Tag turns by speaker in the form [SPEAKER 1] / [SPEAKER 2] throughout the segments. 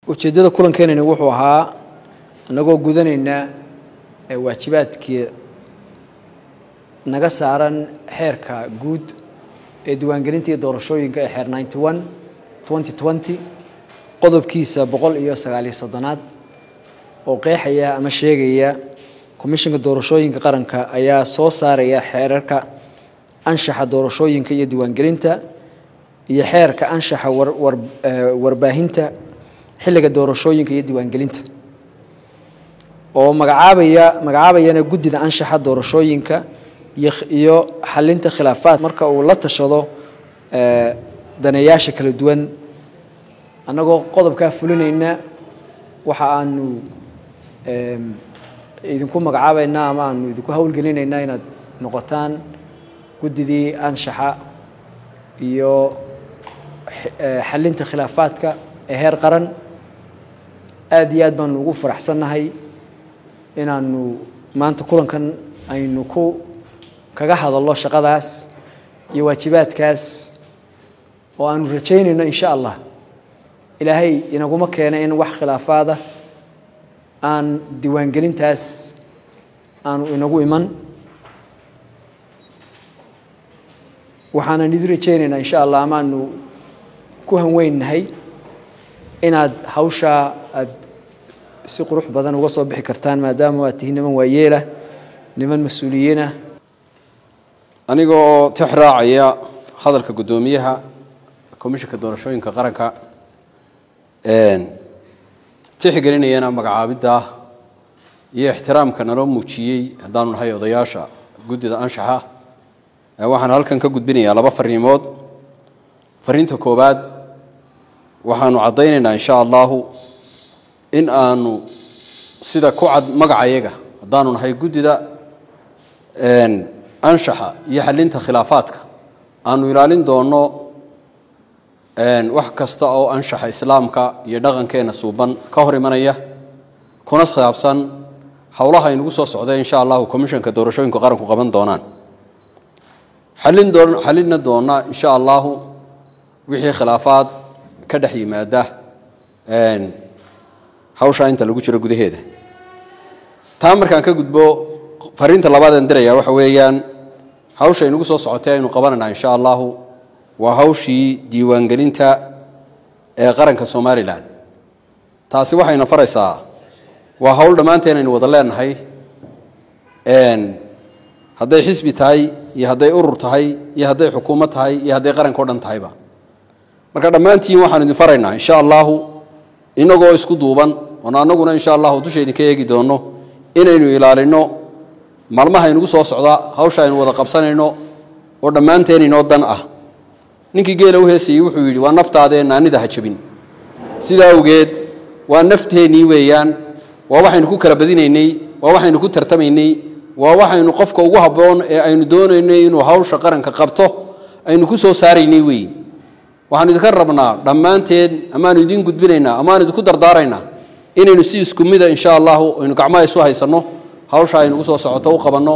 [SPEAKER 1] ujeeddada kulankeenani wuxuu ahaa annagoo gudanayna waajibaadkii naga saaran xeerka guud ee diiwaangelinta iyo doorashooyinka ee xeer ninety one twenty twenty qodobkiisa boqol iyo sagaaliyo soddonaad oo qeexaya ama sheegaya komishinka doorashooyinka qaranka ayaa soo saaraya xeerarka anshaxa doorashooyinka iyo diiwaangelinta iyo xeerka anshaxa warbaahinta xilliga doorashooyinka iyo diiwaangelinta oo magacaabaya magacaabayana guddida anshaxa doorashooyinka iyo xalinta khilaafaad marka uu la tashado daneeyaasha kala duwan annagoo qodobkaa fulinayna waxa aanu idinku magacaabaynaa ama aanu idinku howlgelinaynaa inaad noqotaan guddidii anshaxa iyo xalinta khilaafaadka ee heer qaran aada iyo aad baanu ugu faraxsannahay inaanu maanta kulankan aynu ku kaga hadallo shaqadaas iyo waajibaadkaas oo aanu rajaynayno in sha allah ilaahay inaguma keena in wax khilaafaada aan diiwaangelintaas aanu inagu iman waxaanan idin rajaynaynaa insha allah amaanu ku hanweynnahay inaad hawshaa aad si qurux badan uga soo bixi kartaan maadaama aad tihiin niman waayeelah niman mas-uuliyiinah
[SPEAKER 2] anigoo tix raacaya hadalka guddoomiyaha komishinka doorashooyinka qaranka tixgelinayana magacaabidda iyo ixtiraamka naloo muujiyey haddaanu nahay odayaasha guddida anshaxa waxaan halkan ka gudbinayaa laba fariimood fariinta koowaad waxaanu caddaynaynaa insha allahu in aanu sida ku cad magacayaga haddaanu nahay guddida anshaxa iyo xalinta khilaafaadka aanu ilaalin doonno wax kasta oo anshaxa islaamka iyo dhaqankeena suuban ka hor imanaya kuna khilaabsan howlaha aynugu soo socda insha allahu commishanka doorashooyinka qaranku qaban doonaan xalin doon xalinna doona insha allahu wixii khilaafaad ka dhex yimaada hawshaa inta lagu jiro gudaheeda taa markaan ka gudbo fariinta labaadeen diraya waxa weeyaan hawsha aynugu soo socotay aynu qabanayna insha allahu waa hawshii diiwaangelinta ee qaranka somalilan taasi waxayna faraysaa waa hawl dhammaanteen aynu wada leenahay hadday xisbi tahay iyo hadday urur tahay iyo hadday xukuumad tahay iyo hadday qaranka o dhan tahayba marka dhammaantiin waxaanu idin faraynaa insha allahu inagoo isku duuban oon annaguna insha allahu dusha idinka eegi doonno inaynu ilaalino maalmaha inugu soo socda hawsha aynu wada qabsanayno oo dhammaanteen inoo dan ah ninkii geela u heesayey wuxuu yidhi waa naftaadee naanida ha jabin sidaa awgeed waa nafteennii weeyaan waa waxaynu ku kala badinaynay waa waxaynu ku tartamaynay waa waxaynu qofka ugu habboon ee aynu doonaynay inuu hawsha qaranka qabto aynu ku soo saaraynay weeye waxaanu idinka rabnaa dhammaanteen amaanu idiin gudbinaynaa amaanu idinku dardaaraynaa inaynu si isku mida insha allahu aynu gacmaha isu haysanno hawsha aynugu soo socoto u qabanno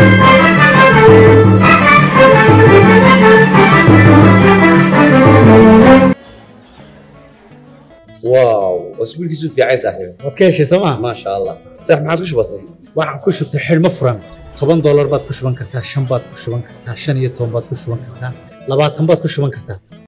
[SPEAKER 3] واو اسبوعك في عايز صاحبي
[SPEAKER 4] waad ka heshay sooma
[SPEAKER 3] ما شاء الله صح ما عادش بسيط
[SPEAKER 4] waxaan ku shubtay xidhmo furan toban doolar baad ku shuban kartaa shan baad ku shuban kartaa shan iyo toban baad ku shuban kartaa labaatan baad ku shuban kartaa